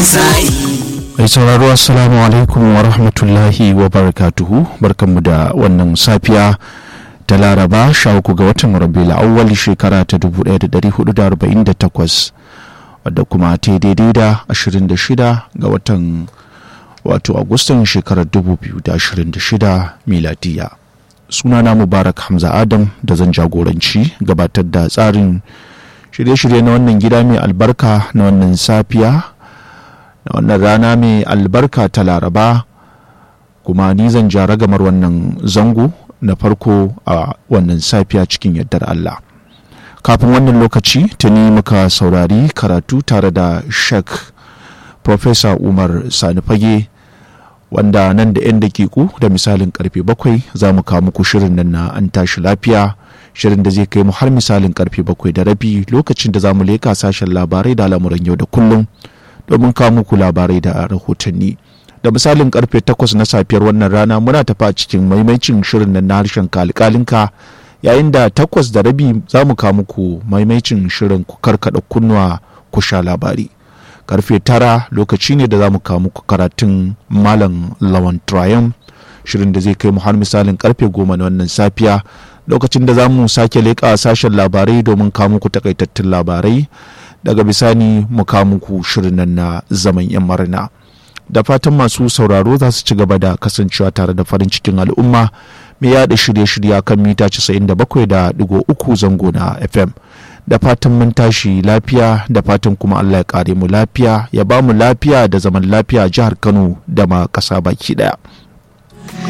mai sauraro assalamu alaikum wa rahmatullahi wa barakatuhu barkanmu da wannan safiya ta laraba sha uku ga watan rabiul awwal shekara ta 1448 wadda kuma ta daidai da 26 ga watan wato agustan shekarar 2026 miladiya sunana mubarak hamza adam da zan jagoranci gabatar da tsarin shirye-shirye na wannan gida mai albarka na wannan safiya na wannan rana mai albarka ta laraba kuma ni zan ja ragamar wannan zango na farko a wannan safiya cikin yardar Allah kafin wannan lokaci tuni muka saurari karatu tare da shek Profesa Umar Sani Fage wanda nan da 'yan dakiku da misalin karfe bakwai za mu kawo muku shirin nan na an tashi lafiya shirin da zai kai mu har misalin karfe bakwai da rabi lokacin da za mu leka sashen labarai da al'amuran yau da kullum domin kawo muku labarai da rahotanni da misalin karfe takwas na safiyar wannan rana muna tafa cikin maimaicin shirin nan na harshen kalikalinka yayin da takwas da rabi za mu kawo muku maimaicin shirin ku karkada kunnuwa ku sha labari karfe tara lokaci ne da za mu kawo muku karatun malam lawan triumph shirin da zai kai mu har misalin karfe goma na wannan safiya lokacin da za mu sake leƙa sashen labarai domin kawo muku takaitattun labarai daga bisani mu kawo muku shirin nan na zaman yan marina da fatan masu sauraro za su ci gaba da kasancewa tare da farin cikin al'umma mai yada shirye-shirye kan mita 97.3 zango na fm da fatan mun tashi lafiya da fatan kuma allah ya kare mu lafiya ya ba mu lafiya da zaman lafiya jihar kano da ma ƙasa baki daya